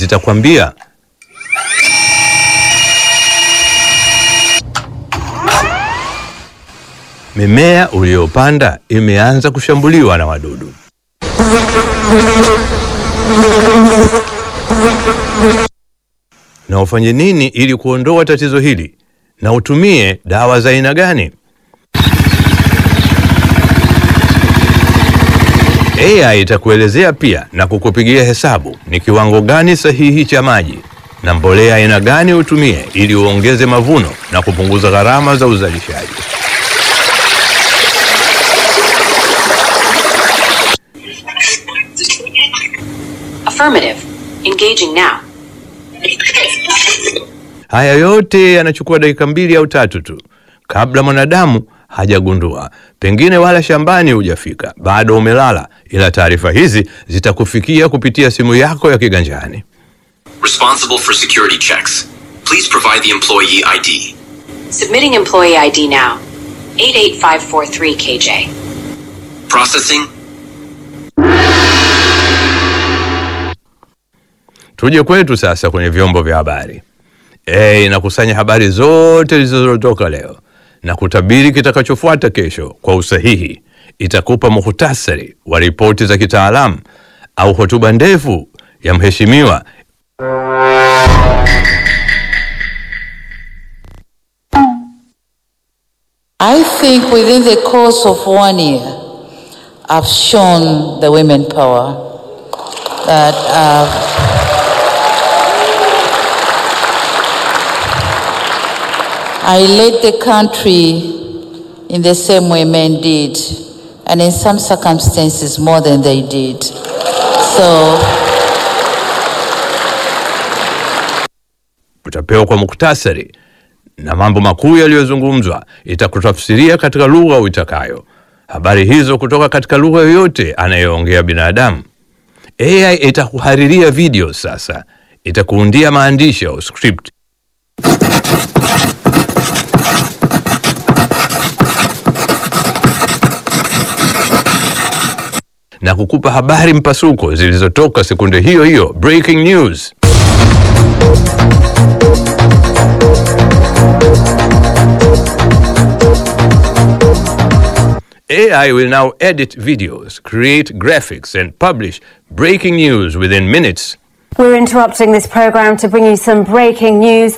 zitakwambia mimea uliyopanda imeanza kushambuliwa na wadudu. Na ufanye nini ili kuondoa tatizo hili, na utumie dawa za aina gani? AI itakuelezea pia na kukupigia hesabu ni kiwango gani sahihi cha maji na mbolea aina gani utumie ili uongeze mavuno na kupunguza gharama za uzalishaji. Affirmative. Engaging now. Haya yote yanachukua dakika mbili au tatu tu kabla mwanadamu hajagundua, pengine wala shambani hujafika, bado umelala, ila taarifa hizi zitakufikia kupitia simu yako ya kiganjani. Responsible for security checks. Please provide the employee ID. Submitting employee ID now. 88543 KJ. Processing. Tuje kwetu sasa kwenye vyombo vya habari. E, inakusanya habari zote zilizotoka leo na kutabiri kitakachofuata kesho kwa usahihi. Itakupa muhtasari wa ripoti za kitaalamu au hotuba ndefu ya mheshimiwa. I think within the course of one year, I've shown the women power that uh, I led the country in the same way men did, and in some circumstances more than they did. So utapewa kwa muktasari na mambo makuu yaliyozungumzwa, itakutafsiria katika lugha uitakayo habari hizo kutoka katika lugha yoyote anayeongea binadamu. AI itakuhariria video sasa, itakuundia maandishi au script na kukupa habari mpasuko zilizotoka sekunde hiyo hiyo, breaking news. AI will now edit videos, create graphics, and publish breaking news within minutes. We're interrupting this program to bring you some breaking news.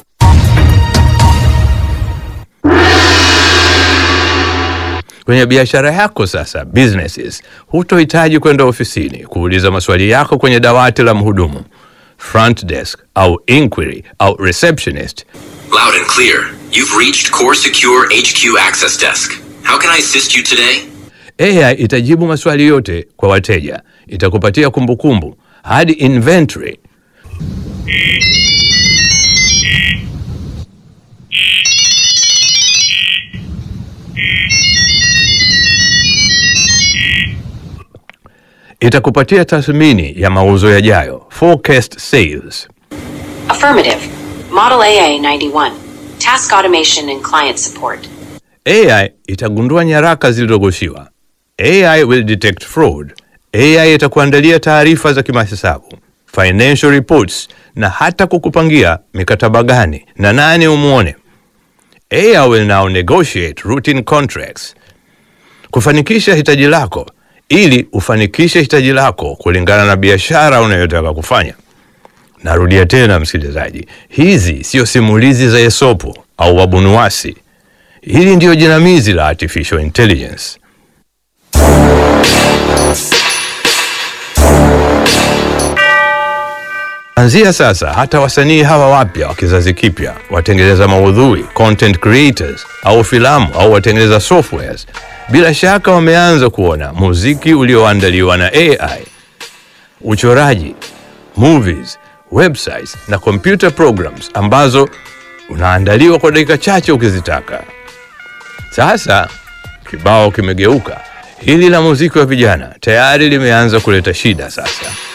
Kwenye biashara yako sasa, businesses, hutohitaji kwenda ofisini kuuliza maswali yako kwenye dawati la mhudumu, front desk au inquiry au receptionist. Loud and clear. You've reached Core Secure HQ Access Desk. How can I assist you today? AI itajibu maswali yote kwa wateja, itakupatia kumbukumbu hadi inventory. Itakupatia tathmini ya mauzo yajayo, forecast sales. Affirmative. Model AA 91. Task automation and client support. AI itagundua nyaraka zilizogoshiwa. AI will detect fraud. AI itakuandalia taarifa za kimahesabu, financial reports, na hata kukupangia mikataba gani na nani umwone. AI will now negotiate routine contracts, kufanikisha hitaji lako ili ufanikishe hitaji lako kulingana na biashara unayotaka kufanya. Narudia tena, msikilizaji, hizi sio simulizi za Esopo au wabunuwasi. Hili ndiyo jinamizi la artificial intelligence. Anzia sasa, hata wasanii hawa wapya wa kizazi kipya, watengeneza maudhui, content creators, au filamu au watengeneza softwares, bila shaka wameanza kuona muziki ulioandaliwa na AI, uchoraji, movies, websites na computer programs ambazo unaandaliwa kwa dakika chache ukizitaka. Sasa kibao kimegeuka. Hili la muziki wa vijana tayari limeanza kuleta shida sasa.